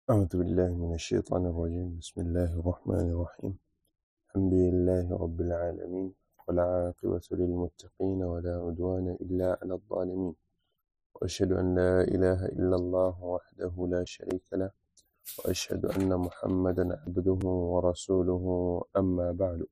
أعوذ بالله من الشيطان الرجيم بسم الله الرحمن الرحيم الحمد لله رب العالمين والعاقبة للمتقين ولا عدوان إلا على الظالمين وأشهد أن لا إله إلا الله وحده لا شريك له وأشهد أن محمدا عبده ورسوله أما بعد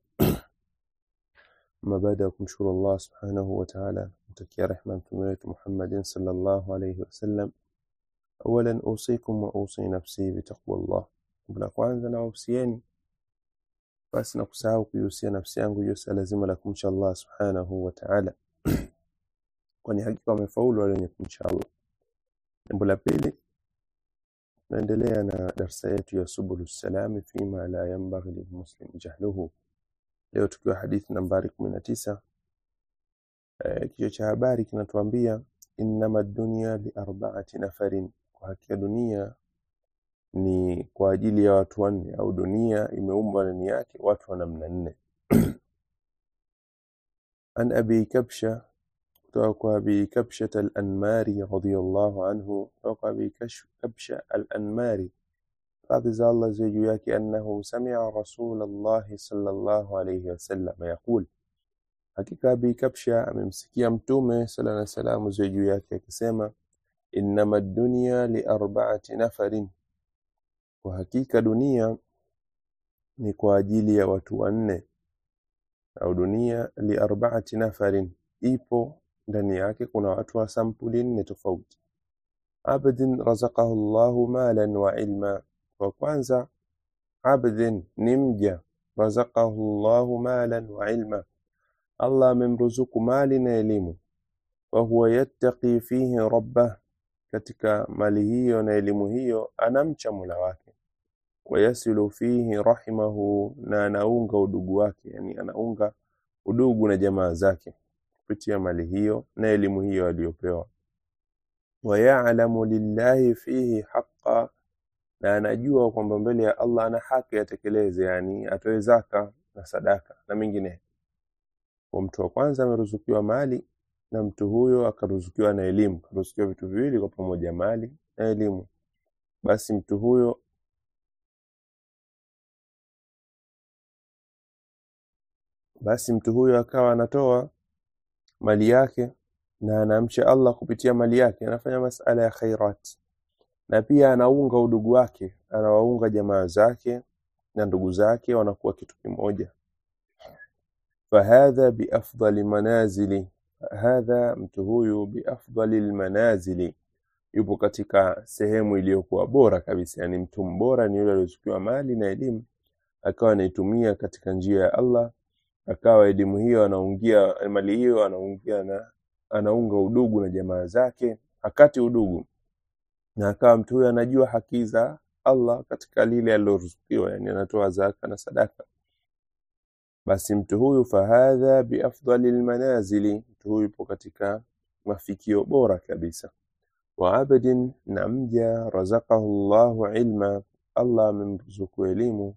ما baada ya kumshukuru Allah subhanahu wa ta'ala mtakia rehma mtume wetu Muhammadin sallallahu alayhi wasallam awalan usikum wa usi nafsi bitaqwallah la kwanza na usieni basi na kusahau kuihusia nafsi yangu juu ya lazima la kumcha Allah subhanahu wa ta'ala kwani hakika wamefaulu wale wenye kumcha Allah jambo la pili naendelea na darsa yetu ya subulu salami fima la yanbaghi lilmuslim jahluhu leo tukiwa hadithi nambari 19 eh, kichwa cha habari kinatuambia innama dunya li arba'ati nafarin kwa hakika dunia ni kwa ajili ya watu wanne au dunia imeumbwa ndani yake watu wa namna nne an abi kabsha kutoka kwa abi kabsha al-anmari radiyallahu anhu kutoka kwa abi Kash- kabsha al-anmari radhi za Allah ziwe juu yake annahu sami'a rasulallahi sallallahu alayhi wasallam yaqul hakika abi kabsha amemsikia mtume sala na salamu ziwe juu yake akisema innama dunya li arba'ati nafarin kwa hakika dunia ni kwa ajili ya watu wanne au dunia li arba'ati nafarin ipo ndani yake kuna watu wa sampuli nne tofauti abdin razaqahu Allahu malan wa ilma wa kwanza abdin ni mja razaqahu Allahu malan wa ilma Allah amemruzuku mali na elimu wa huwa yattaqi fihi rabbah katika mali hiyo na elimu hiyo anamcha Mola wake wayasilu fihi rahimahu na anaunga udugu wake yani anaunga udugu na jamaa zake kupitia mali hiyo na elimu hiyo aliyopewa wayalamu lillahi fihi haqa na anajua kwamba mbele ya Allah ana haki atekeleze yani atoe zaka na sadaka na mengine kwa mtu wa kwanza ameruzukiwa mali na mtu huyo akaruzukiwa na elimu karuzukiwa vitu viwili kwa pamoja mali na elimu basi mtu huyo basi mtu huyo akawa anatoa mali yake na anamcha Allah kupitia mali yake anafanya masala ya khairat na pia anaunga udugu wake anawaunga jamaa zake na ndugu zake wanakuwa kitu kimoja fahadha biafdali manazili hadha mtu huyu biafdali almanazili yupo katika sehemu iliyokuwa bora kabisa yani mtu mbora ni yule aliyochukiwa mali na elimu akawa anaitumia katika njia ya Allah akawa elimu hiyo anaungia mali hiyo anaungia na anaunga udugu na jamaa zake hakati udugu na akawa mtu huyo anajua haki za Allah katika lile aliloruzukiwa yani anatoa zaka na sadaka basi mtu huyu fahadha biafdali almanazili mtu huyu yupo katika mafikio bora kabisa wa abdin na mja razaqahu Allahu ilma Allah amemruzuku elimu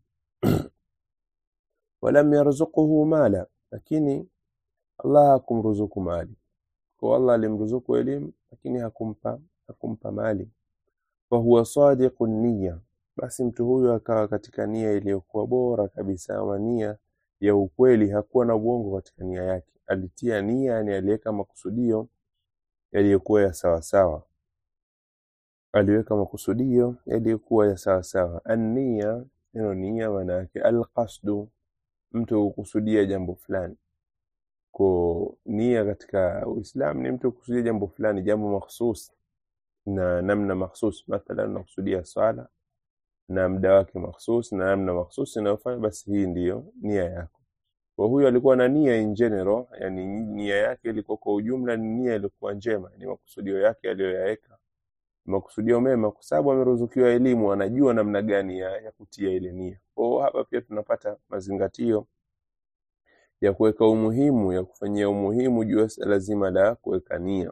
walam yarzuquhu mala lakini Allah hakumruzuku mali kwa Allah alimruzuku elimu lakini hakumpa hakumpa mali fa huwa sadiqun niyya basi mtu huyu akawa katika nia iliyokuwa bora kabisa ama nia ya ukweli hakuwa na uongo katika nia yake alitia nia yani aliweka makusudio yaliyokuwa ya sawa sawa aliweka makusudio yaliyokuwa ya sawa sawa an-nia neno nia maana yake al-qasdu mtu kukusudia jambo fulani ko nia katika Uislamu ni mtu kukusudia jambo fulani jambo mahsus na namna mahsus mathalan unakusudia swala na muda wake mahsus na namna mahsus inayofanya basi hii ndiyo nia yako kwa huyo alikuwa na nia in general yani nia yake ilikuwa kwa ujumla ni nia ilikuwa njema ni makusudio yake aliyoyaweka makusudio mema kwa sababu ameruzukiwa elimu anajua namna gani ya, ya kutia ile nia kwa hapa pia tunapata mazingatio ya kuweka umuhimu ya kufanyia umuhimu juu ya suala zima la kuweka nia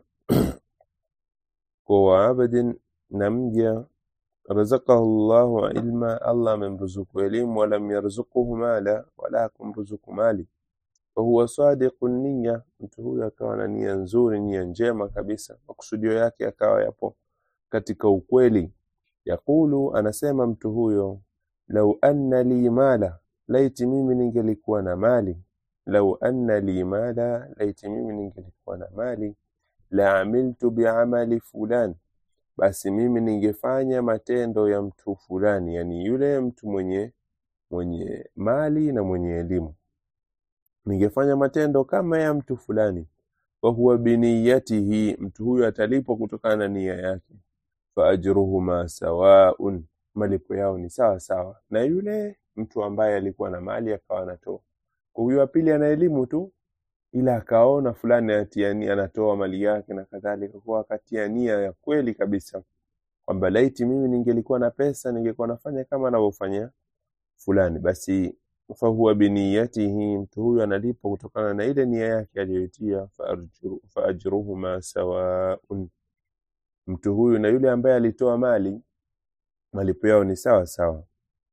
kwa waabadin na mja razaqahu Allahu ilma Allah amemruzuku elimu walam yarzuquhu mala wala hakumruzuku mali fahuwa sadiqun niyya mtu huyu akawa na nia nzuri nia njema kabisa makusudio yake akawa yapo katika ukweli yaqulu anasema mtu huyo lau anna li mala laiti mimi ningelikuwa na mali lau anna li mala laiti mimi ningelikuwa na mali la amiltu biamali fulan basi mimi ningefanya matendo ya mtu fulani yani yule mtu mwenye mwenye mali na mwenye elimu ningefanya matendo kama ya mtu fulani wahuwa biniyatihi mtu huyo atalipwa kutokana na nia yake faajruhuma sawaun malipo yao ni sawa sawa na yule mtu ambaye alikuwa na mali akawa anatoa kwa huyo wa pili ana elimu tu ila akaona fulani anatia nia anatoa mali yake na kadhalika kwa akatia nia ya kweli kabisa kwamba laiti mimi ningelikuwa na pesa ningekuwa nafanya kama anavyofanya fulani basi fahuwa biniyatihi mtu huyu analipwa kutokana na ile nia yake aliyoitia faajru- faajruhuma sawaun mtu huyu na yule ambaye alitoa mali malipo yao ni sawa sawa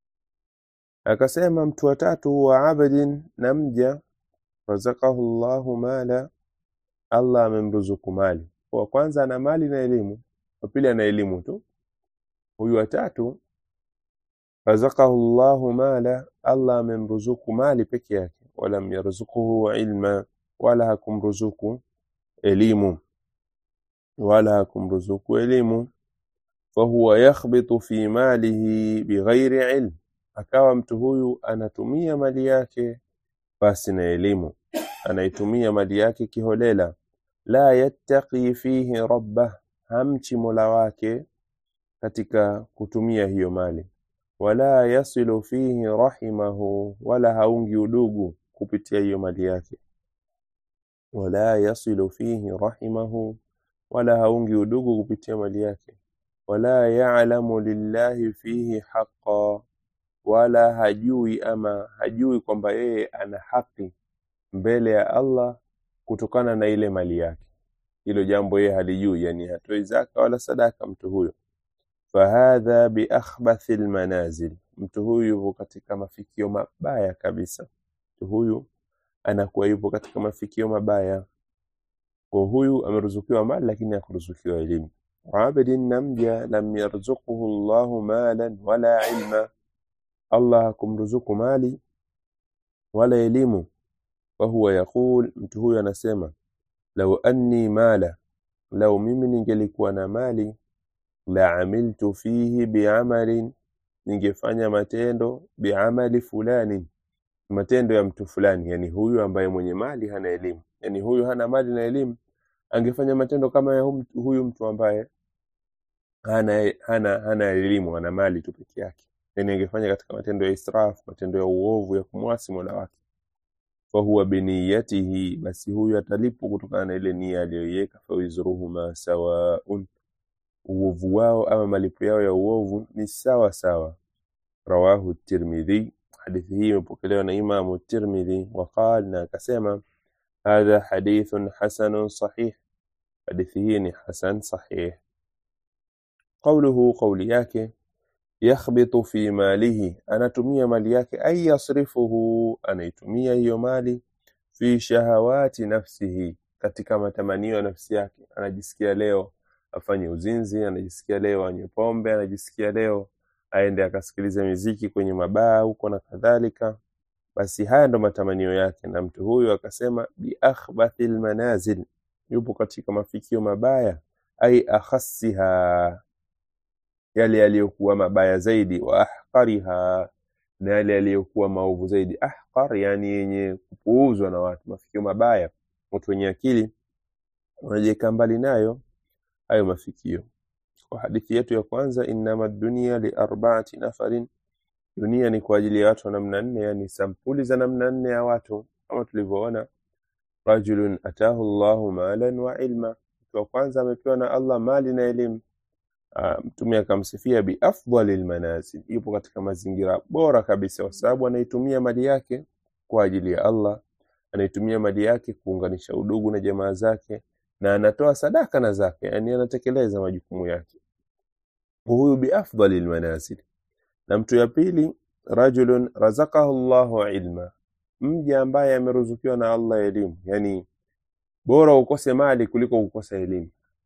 akasema mtu wa tatu huwa abdin na mja razakahu llahu mala allah amemruzuku mali wa kwanza ana mali na elimu wa pili ana elimu tu huyu wa tatu razakahu llahu mala allah amemruzuku mali peke yake walam yarzukuhu ilma wala hakumruzuku elimu wala hakumruzuku elimu fahuwa yakhbitu fi malihi bighairi ilm akawa mtu huyu anatumia mali yake basi na elimu anaitumia mali yake kiholela la yattaqi fihi rabbah hamchi mola wake katika kutumia hiyo mali wala yasilu fihi rahimahu wala haungi udugu kupitia hiyo mali yake wala yasilu fihi rahimahu wala haungi udugu kupitia mali yake wala ya'lamu lillahi fihi haqqa wala hajui ama hajui kwamba yeye ana haki mbele ya Allah kutokana na ile mali yake hilo jambo yeye halijui yani hatoi zaka wala sadaka mtu huyo fahadha biakhbathi almanazil mtu huyu yupo katika mafikio mabaya kabisa mtu huyu anakuwa yupo katika mafikio mabaya kwa huyu ameruzukiwa mali lakini hakuruzukiwa elimu abidin namja lam yarzuquhu Allahu malan wala ilma Allah hakumruzuku mali wala elimu wahuwa yaqul mtu huyu anasema lau anni mala lau mimi ningelikuwa na mali la amiltu fihi biamalin ningefanya matendo biamali fulani matendo ya mtu fulani yani huyu ambaye mwenye mali hana elimu yani huyu hana mali na elimu angefanya matendo kama ya hum- huyu mtu ambaye hana hana hana elimu ana mali tu peke yake yani angefanya katika matendo ya israf matendo ya uovu ya kumwasi mola wake fahuwa biniyatihi basi huyu atalipwa kutokana na ile nia aliyoiweka fawizruhuma sawaun uovu wao ama malipo yao ya uovu ni sawa sawa rawahu tirmidhi hadithi hii imepokelewa na imamu tirmidhi waqal na akasema hadha hadithun hasanun sahih hadithi hii ni hasan sahih qawluhu qawli yake yakhbitu fi malihi anatumia mali yake ay yasrifuhu anaitumia hiyo mali fi shahawati nafsihi katika matamanio ya nafsi yake anajisikia leo afanye uzinzi anajisikia leo anywe pombe anajisikia leo aende akasikilize miziki kwenye mabaa huko na kadhalika basi haya ndo matamanio yake na mtu huyu akasema biakhbathi lmanazil yupo katika mafikio mabaya ai akhassiha yale yaliyokuwa mabaya zaidi wa ahqariha na yale yaliyokuwa maovu zaidi ahqar yani yenye kupuuzwa na watu mafikio mabaya watu wenye akili wanajiweka mbali nayo hayo mafikio kwa hadithi yetu ya kwanza innama dunia liarbaati nafarin dunia ni kwa ajili ya watu wa namna nne yani sampuli za namna nne ya watu kama tulivyoona rajulun atahu llahu malan wa ilma mtu wa kwanza amepewa na allah mali na elimu Ah, mtume akamsifia biafdali lmanazil yupo katika mazingira bora kabisa kwa sababu anaitumia mali yake kwa ajili ya allah anaitumia mali yake kuunganisha udugu na jamaa zake na anatoa sadaka na zake yani anatekeleza majukumu yake huyu biafdali lmanazil na mtu ya pili rajulun razakahu llahu ilma mja ambaye ameruzukiwa na allah elimu yani bora ukose mali kuliko kukosa elimu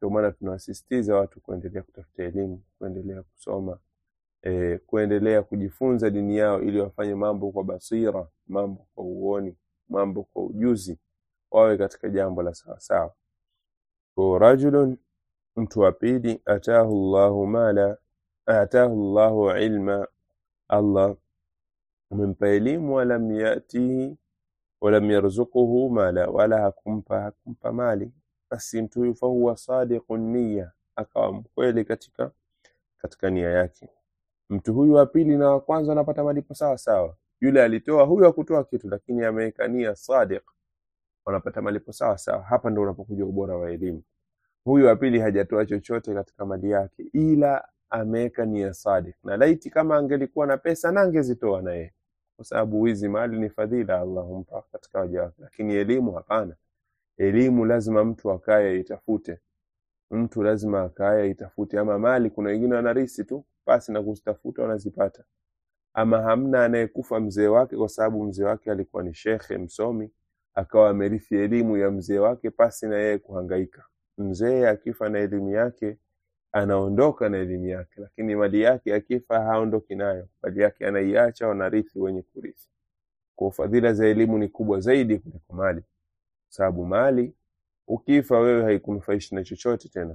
Ndio maana tunawasisitiza watu kuendelea kutafuta elimu, kuendelea kusoma e, kuendelea kujifunza dini yao ili wafanye mambo kwa basira, mambo kwa uoni, mambo kwa ujuzi, wawe katika jambo la sawasawa. Kwa rajulun, mtu wa pili, atahu llahu mala, atahu llahu ilma, Allah amempa elimu, walam yatihi walam yarzuquhu mala, wala hakumpa hakumpa mali. Basi mtu huyu fahuwa sadiqun niya, akawa mkweli katika katika nia yake. Mtu huyu wa pili na wa kwanza anapata malipo sawa sawa. Yule alitoa, huyu hakutoa kitu, lakini ameweka nia sadiq, wanapata malipo sawa sawa. Hapa ndo unapokuja ubora wa elimu. Huyu wa pili hajatoa chochote katika mali yake, ila ameweka nia sadiq, na laiti kama angelikuwa na pesa na angezitoa na yeye, kwa sababu hizi mali ni fadhila Allah humpa katika waja wake, lakini elimu hapana. Elimu lazima mtu akaye itafute, mtu lazima akaye itafute. Ama mali, kuna wengine wanarisi tu basi na kuzitafuta wanazipata, ama hamna anayekufa mzee wake kwa sababu mzee wake alikuwa ni shekhe msomi, akawa amerithi elimu ya mzee wake pasi na yeye kuhangaika. Mzee akifa na elimu yake anaondoka na elimu yake, lakini mali yake akifa haondoki nayo, mali yake anaiacha, wanarithi wenye kurithi. Kwa fadhila za elimu ni kubwa zaidi kuliko mali, sababu mali ukifa wewe haikunufaishi na chochote tena,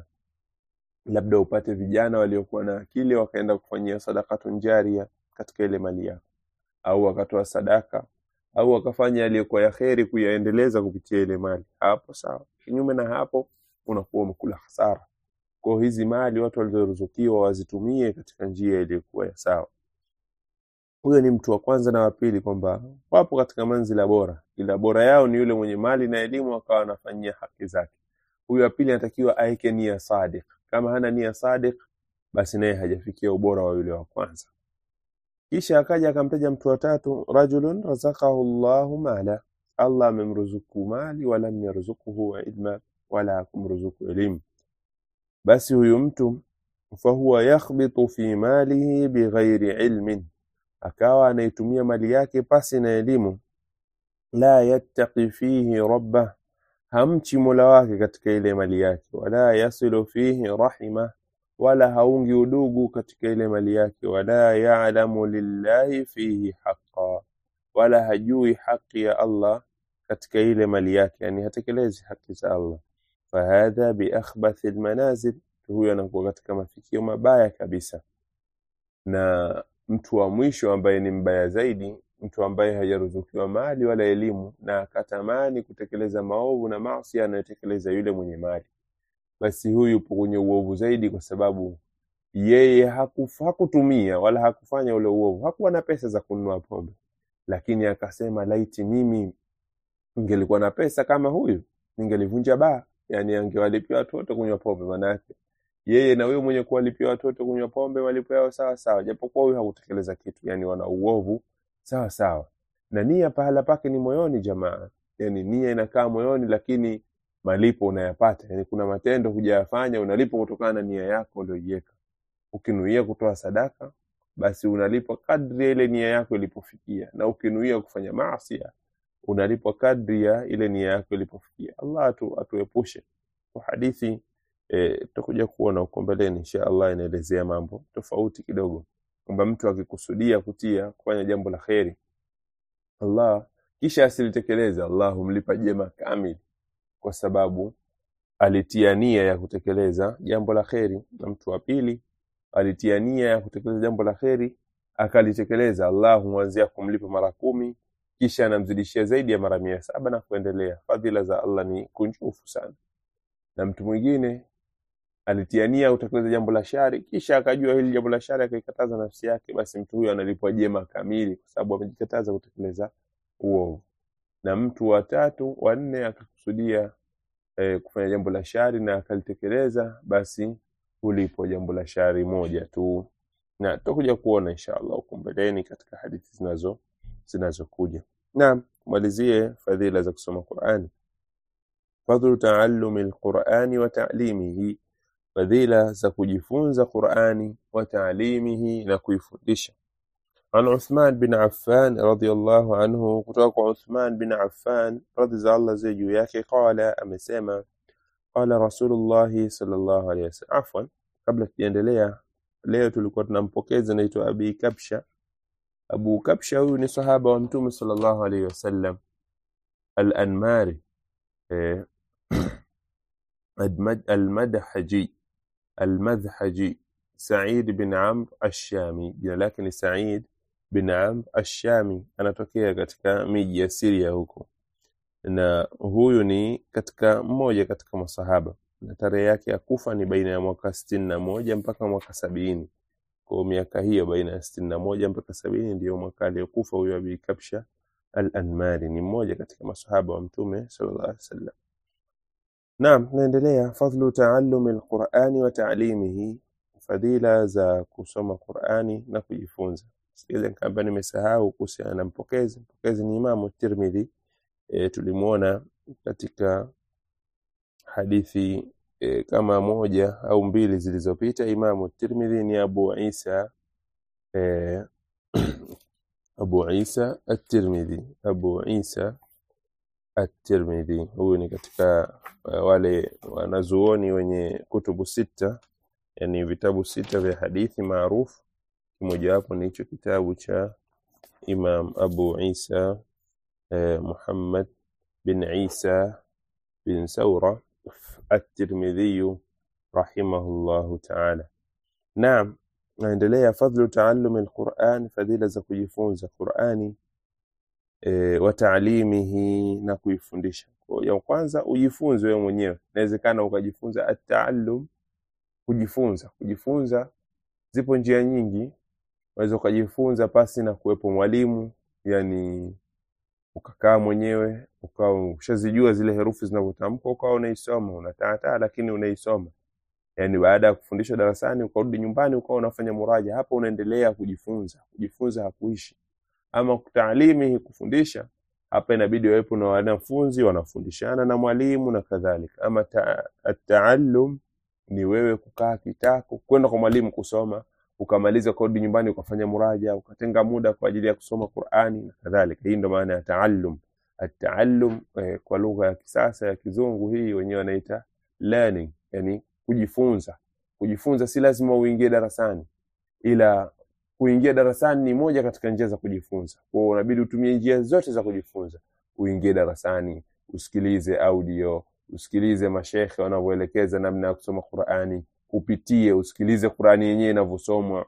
labda upate vijana waliokuwa na akili wakaenda kufanyia sadakatun jaria katika ile mali yako, au wakatoa sadaka au wakafanya yaliyokuwa ya kheri kuyaendeleza kupitia ile mali, hapo sawa. Kinyume na hapo unakuwa umekula hasara. Kwa hizi mali watu walizoruzukiwa wazitumie katika njia iliyokuwa ya sawa. Huyo ni mtu wa kwanza na wa pili, kwamba wapo katika manzila bora, ila bora yao ni yule mwenye mali na elimu akawa anafanyia haki zake. Huyo wa pili anatakiwa aeke nia sadiq. Kama hana nia sadiq, basi naye hajafikia ubora wa yule wa kwanza. Kisha akaja akamtaja mtu wa tatu, rajulun razaqahu Allahu mala, Allah amemruzuku mali, walam yarzukuhu ilma, wala hakumruzuku elimu. Basi huyu mtu fahuwa yakhbitu fi malihi bighairi ilmin, akawa anaitumia mali yake pasi na elimu. La yattaqi fihi rabbah, hamchi mola wake katika ile mali yake. Wala yasilu fihi rahimah, wala haungi udugu katika ile mali yake. Wala ya'lamu lillahi fihi haqqa, wala hajui haki ya Allah katika ile mali yake, yani hatekelezi haki za Allah. Fahadha biakhbathi almanazil, huyo anakuwa katika mafikio mabaya kabisa. Na mtu wa mwisho ambaye ni mbaya zaidi, mtu ambaye hajaruzukiwa mali wala elimu na akatamani kutekeleza maovu na maasi anayotekeleza yule mwenye mali, basi huyu yupo kwenye uovu zaidi, kwa sababu yeye hakuf, hakutumia wala hakufanya ule uovu, hakuwa na pesa za kununua pombe, lakini akasema laiti mimi ningelikuwa na pesa kama huyu ningelivunja baa, yani angewalipia watoto kunywa pombe. Maana yake yeye na huyo mwenye kuwalipia watoto kunywa pombe malipo yao sawa sawa, japokuwa huyu hakutekeleza kitu, yani wana uovu sawa sawa. Na nia pahala pake ni moyoni, jamaa, yani nia inakaa moyoni, lakini malipo unayapata. Yani kuna matendo hujayafanya, unalipwa kutokana na nia yako ulioiweka. Ukinuia kutoa sadaka, basi unalipwa kadri ya ile nia yako ilipofikia, na ukinuia kufanya maasi unalipwa kadri ya ile nia yako ilipofikia. Allah atu, atuepushe. Kwa hadithi tutakuja e, kuona huko mbeleni insha Allah, inaelezea mambo tofauti kidogo, kwamba mtu akikusudia kutia kufanya jambo la kheri Allah kisha asilitekeleze, Allah humlipa jema kamili, kwa sababu alitia nia ya kutekeleza jambo la kheri. Na mtu wa pili alitia nia ya kutekeleza jambo la kheri akalitekeleza, Allah humwanzia kumlipa mara kumi kisha anamzidishia zaidi ya mara mia saba na kuendelea. Fadhila za Allah ni kunjufu sana. Na mtu mwingine alitia nia kutekeleza jambo la shari, kisha akajua hili jambo la shari akaikataza nafsi yake, basi mtu huyo analipwa jema kamili, kwa sababu amejikataza kutekeleza uovu. Na mtu wa tatu wa nne akakusudia eh, kufanya jambo la shari na akalitekeleza, basi hulipwa jambo la shari moja tu, na tutakuja kuona insha Allah huko mbeleni katika hadithi zinazo zinazokuja. Naam, malizie fadhila za kusoma Qur'ani. Fadhlu taallumi alqur'ani wa ta'limihi, fadhila za kujifunza Qur'ani wa ta'limihi, na kuifundisha. An Uthman bin Affan radhiyallahu anhu, kutoka kwa Uthman bin Affan radhi za Allah ziwe juu yake, qala, amesema qala rasulullahi sallallahu alaihi wasallam afwan kabla tujaendelea leo tulikuwa tunampokeza anaitwa abi kabsha abu kabsha huyu ni sahaba wa mtume sallallahu alaihi wasallam al-anmari eh, المد- المدحجي المذحجي سعيد بن عمرو الشامي jina lake ni Said bin Amr Ashami anatokea katika miji ya Syria huko na huyu ni katika mmoja katika masahaba na tarehe yake ya kufa ni baina ya mwaka sitini na moja mpaka mwaka sabini kwa miaka hiyo baina ya sitini na moja mpaka sabini ndiyo mwaka aliyokufa huyo Abi Kabsha al-Anmari ni mmoja katika masahaba wa mtume sallallahu alaihi wasallam Naam, tunaendelea fadhlu taallumi alqurani wa ta'limihi, fadhila za kusoma Qurani na kujifunza. Sikiliza kama nimesahau kuhusiana na mpokezi. Mpokezi ni Imamu Tirmidhi. E, tulimwona katika hadithi e, kama moja au mbili zilizopita. Imamu Tirmidhi ni Abu Isa e, Abu Isa at-Tirmidhi, Abu Isa at-Tirmidhi. Huyu ni katika uh, wale wanazuoni wenye kutubu sita, yani vitabu sita vya hadithi maarufu. Kimojawapo ni hicho kitabu cha Imam Abu Isa eh, Muhammad bin Isa bin Saura at-Tirmidhi rahimahullahu ta'ala. Naam, naendelea fadhlu taallumi al-Qur'an, fadhila za kujifunza Qur'ani e, wa taalimihi na kuifundisha. Kwa hiyo ya kwanza ujifunze wewe mwenyewe. Inawezekana ukajifunza at-taallum, kujifunza. Kujifunza zipo njia nyingi. Unaweza ukajifunza pasi na kuwepo mwalimu, yani ukakaa mwenyewe ukawa ushazijua zile herufi zinavyotamkwa, ukawa unaisoma unataataa, lakini unaisoma. Yani baada ya kufundishwa darasani ukarudi nyumbani ukawa unafanya muraja, hapo unaendelea kujifunza. Kujifunza hakuishi ama taalimi kufundisha hapa inabidi wawepo na wanafunzi wanafundishana na mwalimu na kadhalika ama ta, taallum ni wewe kukaa kitako kwenda kwa mwalimu kusoma ukamaliza kurudi nyumbani ukafanya muraja ukatenga muda kwa ajili ya kusoma Qur'ani na kadhalika hii ndo maana ya taallum ataallum eh, kwa lugha ya kisasa ya kizungu hii wenyewe wanaita learning yani kujifunza kujifunza si lazima uingie darasani ila kuingia darasani ni moja katika njia za kujifunza. Kwa hiyo unabidi utumie njia zote za kujifunza. Uingie darasani, usikilize audio, usikilize mashekhe wanavyoelekeza namna ya kusoma Qur'ani, upitie, usikilize Qur'ani yenyewe inavyosomwa.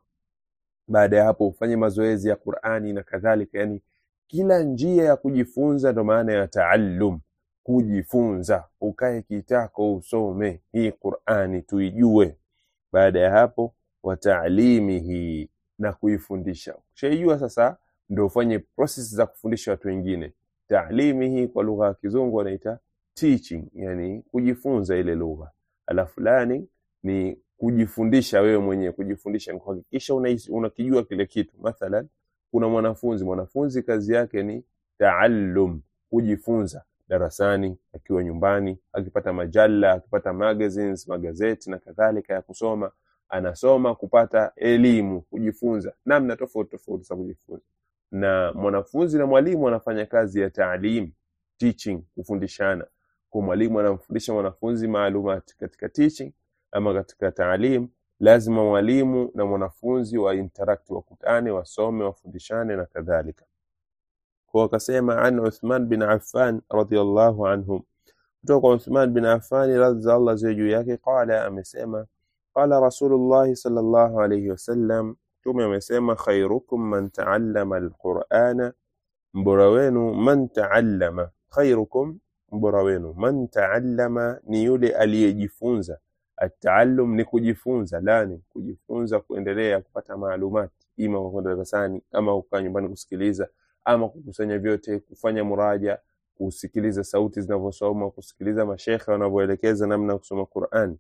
Baada ya hapo ufanye mazoezi ya Qur'ani na kadhalika. Yani kila njia ya kujifunza ndo maana ya taallum, kujifunza. Ukae kitako usome hii Qur'ani tuijue. Baada ya hapo wa taalimihi na kuifundisha. Ukishaijua sasa, ndio ufanye process za kufundisha watu wengine. Taalimi hii kwa lugha ya kizungu wanaita teaching, yani kujifunza ile lugha. Alafu learning ni kujifundisha wewe mwenyewe. Kujifundisha ni kuhakikisha unais- unakijua kile kitu. Mathalan, kuna mwanafunzi, mwanafunzi kazi yake ni taallum, kujifunza darasani, akiwa nyumbani, akipata majalla, akipata magazines, magazeti na kadhalika ya kusoma anasoma kupata elimu, kujifunza namna tofauti tofauti za kujifunza. Na mwanafunzi na mwalimu wanafanya kazi ya taalim, teaching, kufundishana. Kwa mwalimu anamfundisha mwanafunzi maalumati katika teaching ama katika taalim, lazima mwalimu na mwanafunzi wa interact, wakutane, wasome, wafundishane na kadhalika. Kwa wakasema an Uthman bin Affan radhiyallahu anhu, kutoka kwa Uthman bin Affan radhi za Allah ziwe juu yake, qala, amesema qala Rasulullahi sallallahu alayhi wasallam, Mtume amesema khairukum man taallama alqur'ana, mbora wenu man taallama. Khairukum, mbora wenu man taallama, ni yule aliyejifunza. Ataallum ni kujifunza, lani kujifunza, kuendelea kupata maalumati, ima kwa kwenda darasani ama kukaa nyumbani kusikiliza ama kukusanya vyote, kufanya muraja, kusikiliza sauti zinavyosoma, kusikiliza mashekhe wanavyoelekeza namna ya kusoma Qur'an.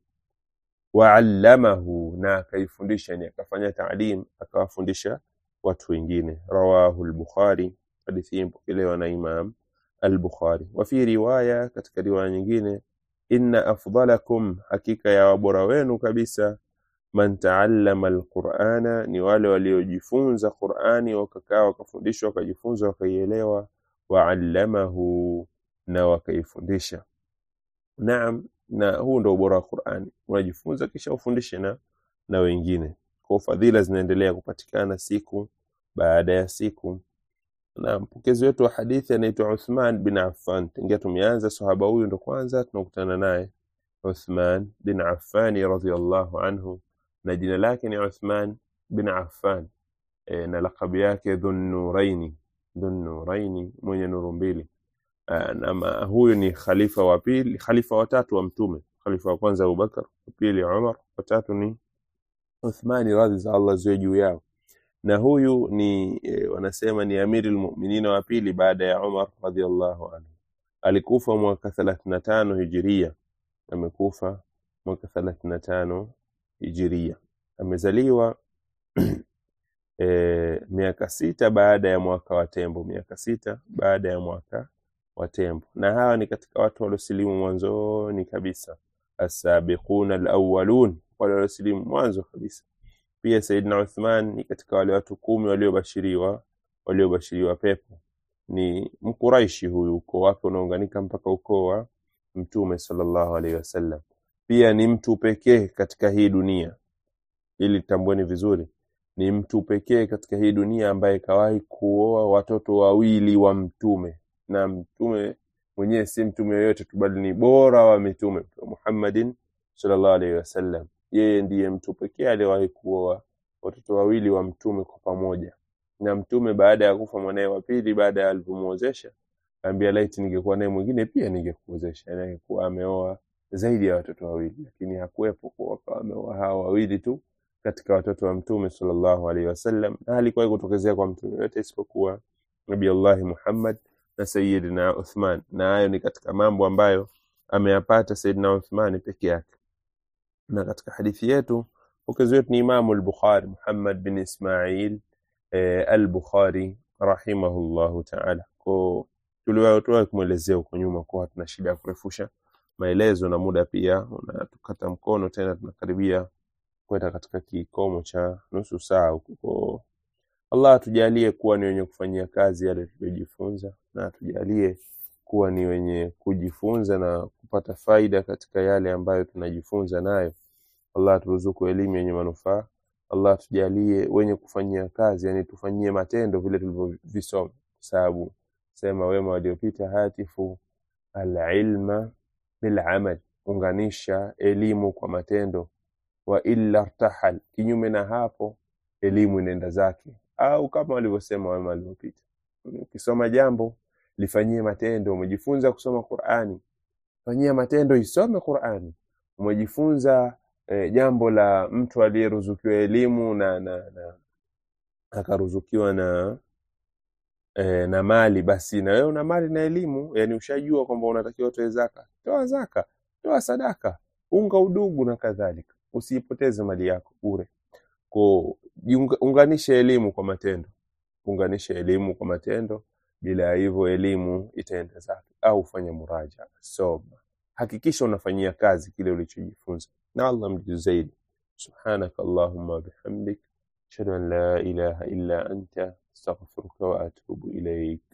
Waallamahu, na akaifundisha, ni akafanya taalim, akawafundisha watu wengine. Rawahu al-Bukhari, hadithi hii mpokelewa na Imam al-Bukhari. Wa fi riwaya, katika riwaya nyingine, inna afdalakum, hakika ya wabora wenu kabisa man taallama alqur'ana, ni wale waliojifunza Qur'ani wakakaa wakafundishwa wakajifunza wakaielewa, waallamahu, na wakaifundisha. Naam, na huu ndo ubora wa Qur'ani unajifunza kisha ufundishe na na wengine kwa fadhila zinaendelea kupatikana siku baada ya siku na mpokezi wetu wa hadithi anaitwa Uthman bin Affan tangia tumeanza sahaba huyu ndo kwanza tunakutana naye Uthman bin Affan radhiyallahu anhu na jina lake ni Uthman bin Affan e, na lakabu yake Dhunnuraini Dhunnuraini mwenye nuru mbili Ah, na ma- huyu ni khalifa wa pili khalifa watatu wa mtume khalifa wa kwanza Abubakar wa pili Umar watatu ni Uthmani radhi za Allah ziwe juu yao na huyu ni e, wanasema ni amiri lmuminina wa pili baada ya Umar radhiallahu anhu alikufa mwaka 35 hijiria amekufa mwaka 35 hijiria amezaliwa e, miaka sita baada ya mwaka wa tembo miaka sita baada ya mwaka wa tembo na hawa ni katika watu waliosilimu mwanzoni kabisa assabiquna alawwalun wale waliosilimu mwanzo kabisa pia Saidina Uthman ni katika wale watu kumi waliobashiriwa waliobashiriwa pepo ni mkuraishi huyu ukoo wake unaunganika mpaka ukoo wa mtume sallallahu alaihi wasallam pia ni mtu pekee katika hii dunia ili tambueni vizuri ni mtu pekee katika hii dunia ambaye kawahi kuoa watoto wawili wa mtume na mtume mwenyewe si mtume yoyote tu bali ni bora wa mitume Mtume Muhammadin sallallahu alaihi wasallam yeye ndiye mtu pekee aliyewahi kuoa watoto wawili wa mtume kwa pamoja na mtume baada ya kufa mwanaye wa pili baada ya alivyomuozesha kaambia laiti ningekuwa naye mwingine pia ningekuozesha yani angekuwa ameoa zaidi ya watoto wawili lakini hakuwepo kuwa akawa ameoa hawa wawili tu katika watoto wa mtume sallallahu alaihi wasallam na halikuwahi kutokezea kwa mtume yote isipokuwa nabii allahi muhammad na sayidina uthman na hayo ni katika mambo ambayo ameyapata sayidina uthmani peke yake na katika hadithi yetu pokezi wetu ni imamu al-bukhari muhammad bin ismail eh, al-bukhari rahimahullahu taala ko tuliwahi kumwelezea huko nyuma kuwa hatuna shida ya kurefusha maelezo na muda pia unatukata mkono tena tunakaribia kwenda katika kikomo cha nusu saa huko Kwa Allah atujalie kuwa ni wenye kufanyia kazi yale tuliyojifunza na atujalie kuwa ni wenye kujifunza na kupata faida katika yale ambayo tunajifunza nayo Allah aturuzuku elimu yenye manufaa Allah tujalie wenye kufanyia kazi yani tufanyie matendo vile tulivyovisoma kwa sababu sema wema waliopita hatifu alilma bilamal unganisha elimu kwa matendo wa illa rtahal kinyume na hapo elimu inaenda zake au kama walivyosema wema waliopita ukisoma jambo lifanyie matendo umejifunza kusoma Qur'ani fanyia matendo isome Qur'ani umejifunza eh, jambo la mtu aliyeruzukiwa elimu na, na, na akaruzukiwa na eh, na mali basi na wewe una mali na elimu yani ushajua kwamba unatakiwa utoe zaka toa zaka toa sadaka unga udugu na kadhalika usiipoteze mali yako bure ko unganisha elimu kwa matendo unganisha elimu kwa matendo bila ya hivyo elimu itaenda zake au fanya muraja soma hakikisha unafanyia kazi kile ulichojifunza na Allah mjuu zaidi subhanaka allahumma bihamdik ashhadu an la ilaha illa anta astaghfiruka wa atubu ilaik